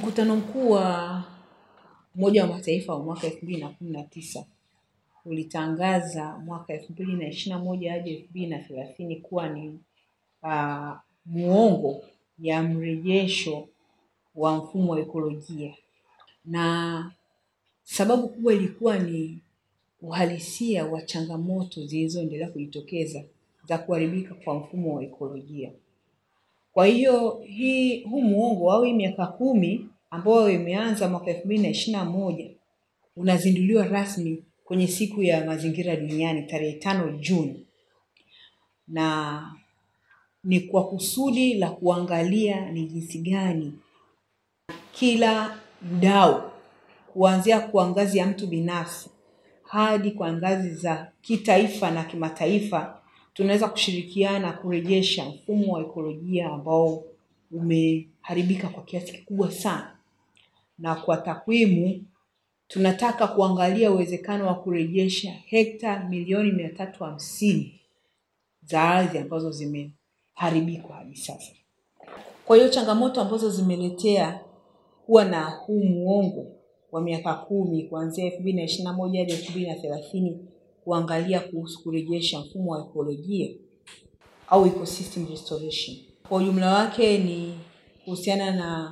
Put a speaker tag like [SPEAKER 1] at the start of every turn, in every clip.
[SPEAKER 1] Mkutano mkuu wa Umoja wa Mataifa wa mwaka elfu mbili na kumi na tisa ulitangaza mwaka elfu mbili na ishirini na moja hadi elfu mbili na thelathini kuwa ni uh, muongo ya mrejesho wa mfumo wa ekolojia, na sababu kubwa ilikuwa ni uhalisia wa changamoto zilizoendelea kujitokeza za kuharibika kwa mfumo wa ekolojia. Kwa hiyo hii huu muongo au hii miaka kumi ambayo imeanza mwaka elfu mbili na ishirini na moja unazinduliwa rasmi kwenye siku ya mazingira duniani tarehe tano Juni, na ni kwa kusudi la kuangalia ni jinsi gani kila mdau kuanzia kwa ngazi ya mtu binafsi hadi kwa ngazi za kitaifa na kimataifa tunaweza kushirikiana kurejesha mfumo wa ekolojia ambao umeharibika kwa kiasi kikubwa sana. Na kwa takwimu, tunataka kuangalia uwezekano wa kurejesha hekta milioni mia tatu hamsini za ardhi ambazo zimeharibika hadi sasa. Kwa hiyo changamoto ambazo zimeletea kuwa na huu muongo wa miaka kumi kuanzia elfu mbili na ishirini na moja hadi elfu mbili na thelathini kuangalia kuhusu kurejesha mfumo wa ekolojia au ecosystem restoration. Kwa ujumla wake ni kuhusiana na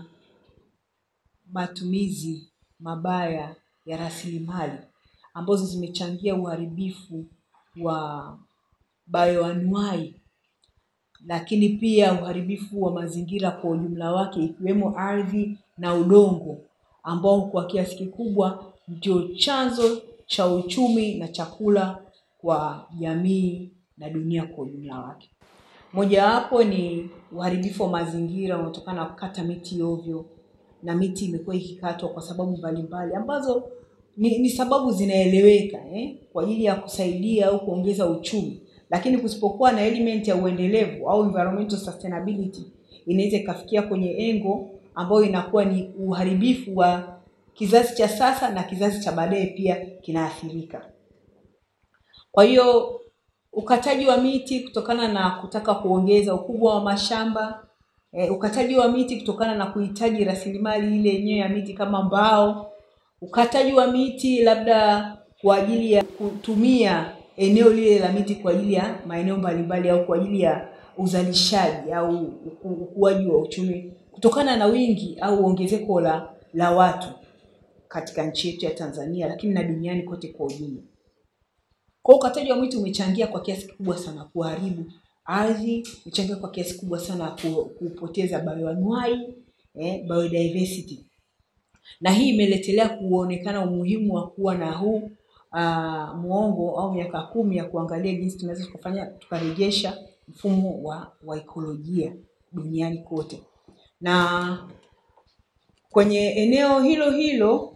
[SPEAKER 1] matumizi mabaya ya rasilimali ambazo zimechangia uharibifu wa bayoanuai, lakini pia uharibifu wa mazingira kwa ujumla wake ikiwemo ardhi na udongo ambao kwa kiasi kikubwa ndio chanzo cha uchumi na chakula kwa jamii na dunia kwa ujumla wake. Mojawapo ni uharibifu wa mazingira unaotokana na kukata miti ovyo, na miti imekuwa ikikatwa kwa sababu mbalimbali ambazo ni, ni sababu zinaeleweka eh, kwa ajili ya kusaidia au kuongeza uchumi, lakini kusipokuwa na element ya uendelevu au environmental sustainability inaweza ikafikia kwenye engo ambayo inakuwa ni uharibifu wa kizazi cha sasa na kizazi cha baadaye pia kinaathirika. Kwa hiyo ukataji wa miti kutokana na kutaka kuongeza ukubwa wa mashamba e, ukataji wa miti kutokana na kuhitaji rasilimali ile yenyewe ya miti kama mbao, ukataji wa miti labda kwa ajili ya kutumia eneo lile la miti kwa ajili ya maeneo mbalimbali au kwa ajili ya uzalishaji au ukuaji wa uchumi kutokana na wingi au ongezeko la, la watu katika nchi yetu ya Tanzania, lakini na duniani kote kwa ujumla. Kwa hiyo ukataji wa miti umechangia kwa kiasi kikubwa sana kuharibu ardhi, umechangia kwa kiasi kikubwa sana kupoteza bayoanuai, eh, biodiversity. Na hii imeletelea kuonekana umuhimu wa kuwa na huu uh, muongo au miaka kumi ya kuangalia jinsi tunaweza tukafanya tukarejesha mfumo wa, wa ekolojia duniani kote. Na kwenye eneo hilo hilo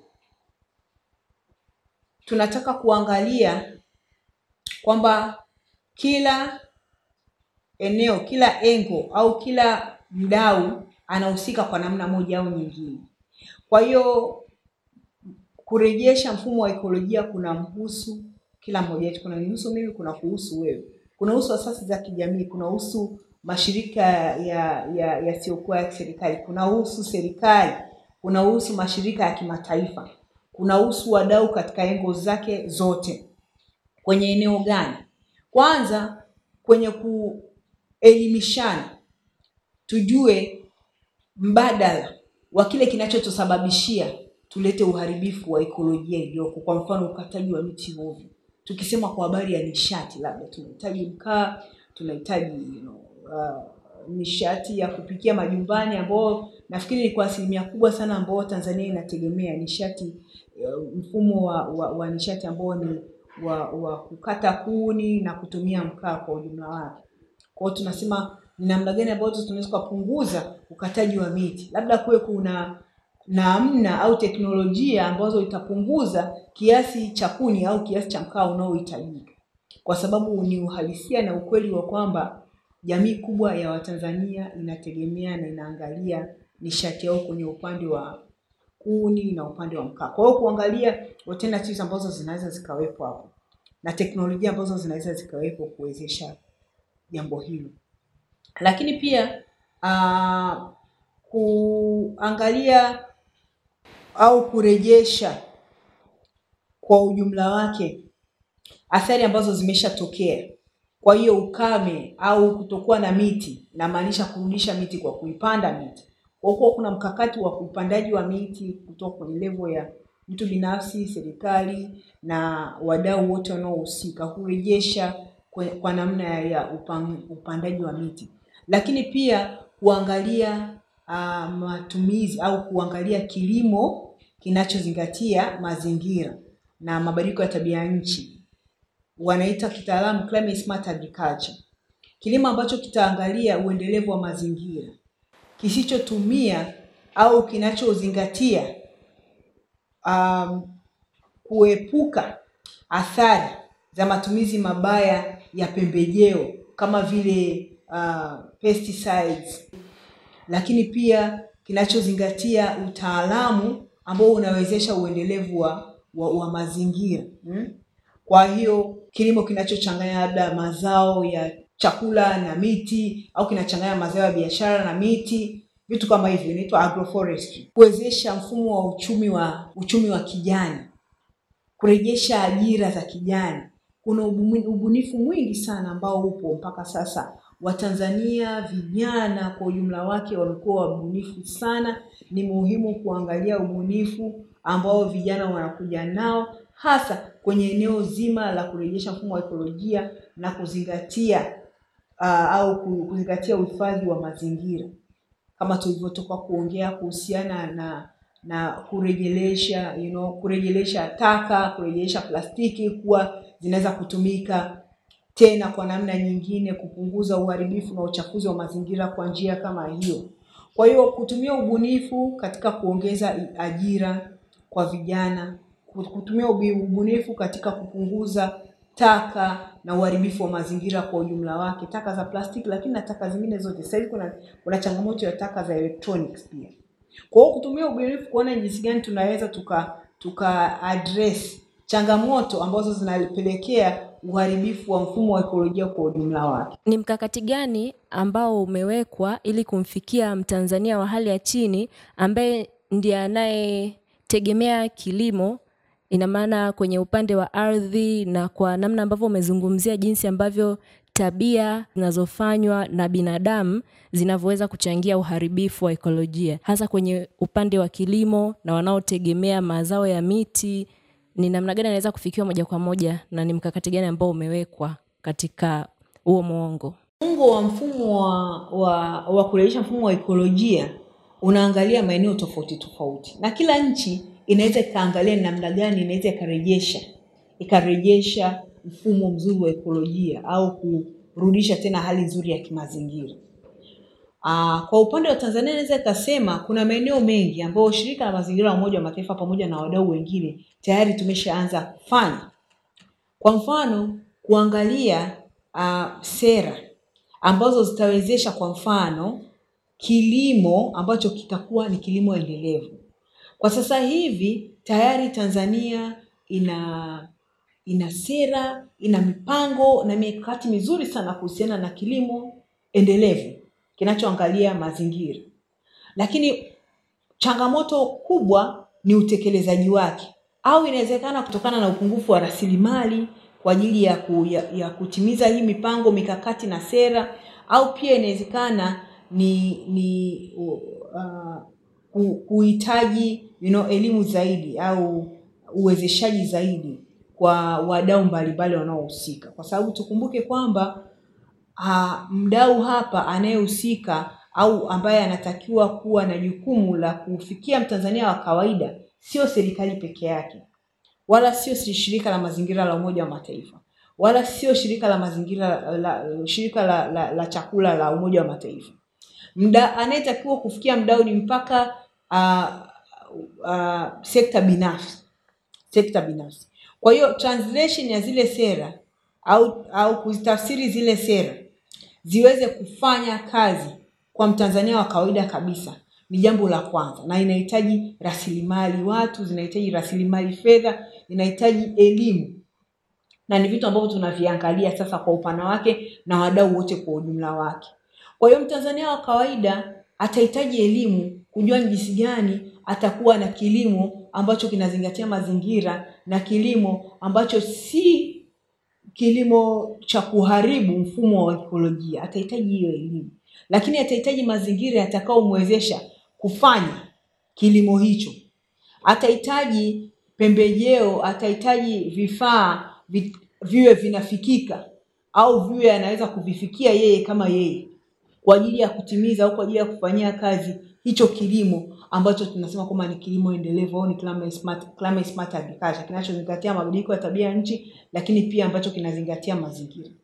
[SPEAKER 1] tunataka kuangalia kwamba kila eneo, kila engo au kila mdau anahusika kwa namna moja au nyingine. Kwa hiyo kurejesha mfumo wa ekolojia kuna mhusu kila mmoja wetu, kuna nihusu mimi, kuna kuhusu wewe, kuna husu asasi za kijamii, kuna husu mashirika ya ya yasiyokuwa ya serikali, kuna husu serikali, kuna husu mashirika ya kimataifa, kuna husu wadau katika engo zake zote. Kwenye eneo gani? Kwanza kwenye kuelimishana, tujue mbadala wa kile kinachotusababishia tulete uharibifu wa ekolojia iliyoko. Kwa mfano, ukataji wa miti ovyo. Tukisema kwa habari ya nishati, labda tunahitaji mkaa, tunahitaji you know, uh, nishati ya kupikia majumbani, ambao nafikiri ni kwa asilimia kubwa sana ambao Tanzania inategemea nishati uh, mfumo wa, wa, wa nishati ambao ni wa, wa kukata kuni na kutumia mkaa kwa ujumla wake. Kwa hiyo tunasema ni namna gani ambazo tunaweza kupunguza ukataji wa miti, labda kuwe kuna namna au teknolojia ambazo itapunguza kiasi cha kuni au kiasi cha mkaa unaohitajika, kwa sababu ni uhalisia na ukweli wa kwamba jamii kubwa ya Watanzania inategemea na inaangalia nishati yao kwenye upande wa kuni na upande wa mkaa. Kwa hiyo kuangalia alternatives ambazo zinaweza zikawepo hapo na teknolojia ambazo zinaweza zikawepo kuwezesha jambo hilo, lakini pia uh, kuangalia au kurejesha kwa ujumla wake athari ambazo zimeshatokea. Kwa hiyo ukame au kutokuwa na miti, namaanisha kurudisha miti kwa kuipanda miti. Kwa kuwa kuna mkakati wa upandaji wa miti kutoka kwenye level ya mtu binafsi, serikali na wadau wote wanaohusika kurejesha kwa, kwa namna ya, ya upan, upandaji wa miti, lakini pia kuangalia uh, matumizi au kuangalia kilimo kinachozingatia mazingira na mabadiliko ya tabia nchi, wanaita kitaalamu climate smart agriculture, kilimo ambacho kitaangalia uendelevu wa mazingira kisichotumia au kinachozingatia um, kuepuka athari za matumizi mabaya ya pembejeo kama vile uh, pesticides, lakini pia kinachozingatia utaalamu ambao unawezesha uendelevu wa, wa, wa mazingira hmm? Kwa hiyo kilimo kinachochanganya labda mazao ya chakula na miti au kinachanganya mazao ya biashara na miti, vitu kama hivyo inaitwa agroforestry. Kuwezesha mfumo wa uchumi wa uchumi wa kijani, kurejesha ajira za kijani. Kuna ubunifu mwingi sana ambao upo mpaka sasa. Watanzania vijana kwa ujumla wake wamekuwa wabunifu sana. Ni muhimu kuangalia ubunifu ambao vijana wanakuja nao hasa kwenye eneo zima la kurejesha mfumo wa ekolojia na kuzingatia uh, au kuzingatia uhifadhi wa mazingira kama tulivyotoka kuongea kuhusiana na na kurejelesha you know, kurejelesha taka, kurejelesha plastiki kuwa zinaweza kutumika tena kwa namna nyingine, kupunguza uharibifu na uchafuzi wa mazingira kwa njia kama hiyo. Kwa hiyo kutumia ubunifu katika kuongeza ajira kwa vijana, kutumia ubunifu katika kupunguza taka na uharibifu wa mazingira kwa ujumla wake, taka za plastiki, lakini na taka zingine zote. Sasa hivi kuna kuna changamoto ya taka za electronics pia. Kwa hiyo kutumia ubunifu kuona jinsi gani tunaweza tuka tuka address changamoto ambazo zinapelekea uharibifu wa mfumo wa ekolojia kwa ujumla wake.
[SPEAKER 2] Ni mkakati gani ambao umewekwa ili kumfikia Mtanzania wa hali ya chini ambaye ndiye anayetegemea kilimo ina maana kwenye upande wa ardhi na kwa namna ambavyo umezungumzia jinsi ambavyo tabia zinazofanywa na binadamu zinavyoweza kuchangia uharibifu wa ekolojia, hasa kwenye upande wa kilimo na wanaotegemea mazao ya miti, ni namna gani anaweza kufikiwa moja kwa moja na ni mkakati gani ambao umewekwa katika huo mwongo?
[SPEAKER 1] Mwongo wa mfumo wa, wa, wa kurejesha mfumo wa ekolojia unaangalia maeneo tofauti tofauti, na kila nchi inaweza ikaangalia namna gani inaweza ikarejesha ikarejesha mfumo mzuri wa ekolojia au kurudisha tena hali nzuri ya kimazingira. Aa, kwa upande wa Tanzania naweza ikasema kuna maeneo mengi ambayo shirika la mazingira la Umoja wa Mataifa pamoja na wadau wengine tayari tumeshaanza kufanya. Kwa mfano kuangalia uh, sera ambazo zitawezesha kwa mfano kilimo ambacho kitakuwa ni kilimo endelevu. Kwa sasa hivi tayari Tanzania ina ina sera, ina mipango na mikakati mizuri sana kuhusiana na kilimo endelevu kinachoangalia mazingira, lakini changamoto kubwa ni utekelezaji wake, au inawezekana kutokana na upungufu wa rasilimali kwa ajili ya, ku, ya, ya kutimiza hii mipango mikakati na sera, au pia inawezekana ni ni uh, kuhitaji you know, elimu zaidi au uwezeshaji zaidi kwa wadau mbalimbali wanaohusika, kwa sababu tukumbuke kwamba uh, mdau hapa anayehusika au ambaye anatakiwa kuwa na jukumu la kufikia Mtanzania wa kawaida sio serikali peke yake, wala sio shirika la mazingira la Umoja wa Mataifa, wala sio shirika la mazingira la, shirika la, la, la chakula la Umoja wa Mataifa. Mda anayetakiwa kufikia mdau ni mpaka uh, uh, sekta binafsi, sekta binafsi. Kwa hiyo translation ya zile sera au au kuzitafsiri zile sera ziweze kufanya kazi kwa Mtanzania wa kawaida kabisa ni jambo la kwanza, na inahitaji rasilimali watu, zinahitaji rasilimali fedha, inahitaji elimu, na ni vitu ambavyo tunaviangalia sasa kwa upana wake na wadau wote kwa ujumla wake. Kwa hiyo Mtanzania wa kawaida atahitaji elimu kujua ni jinsi gani atakuwa na kilimo ambacho kinazingatia mazingira na kilimo ambacho si kilimo cha kuharibu mfumo wa ekolojia. Atahitaji hiyo elimu, lakini atahitaji mazingira yatakaomwezesha kufanya kilimo hicho. Atahitaji pembejeo, atahitaji vifaa vi, viwe vinafikika au viwe anaweza kuvifikia yeye kama yeye kwa ajili ya kutimiza au kwa ajili ya kufanyia kazi hicho kilimo ambacho tunasema kwamba ni kilimo endelevu au ni climate smart, climate smart agriculture kinachozingatia mabadiliko ya tabia ya nchi, lakini pia ambacho kinazingatia mazingira.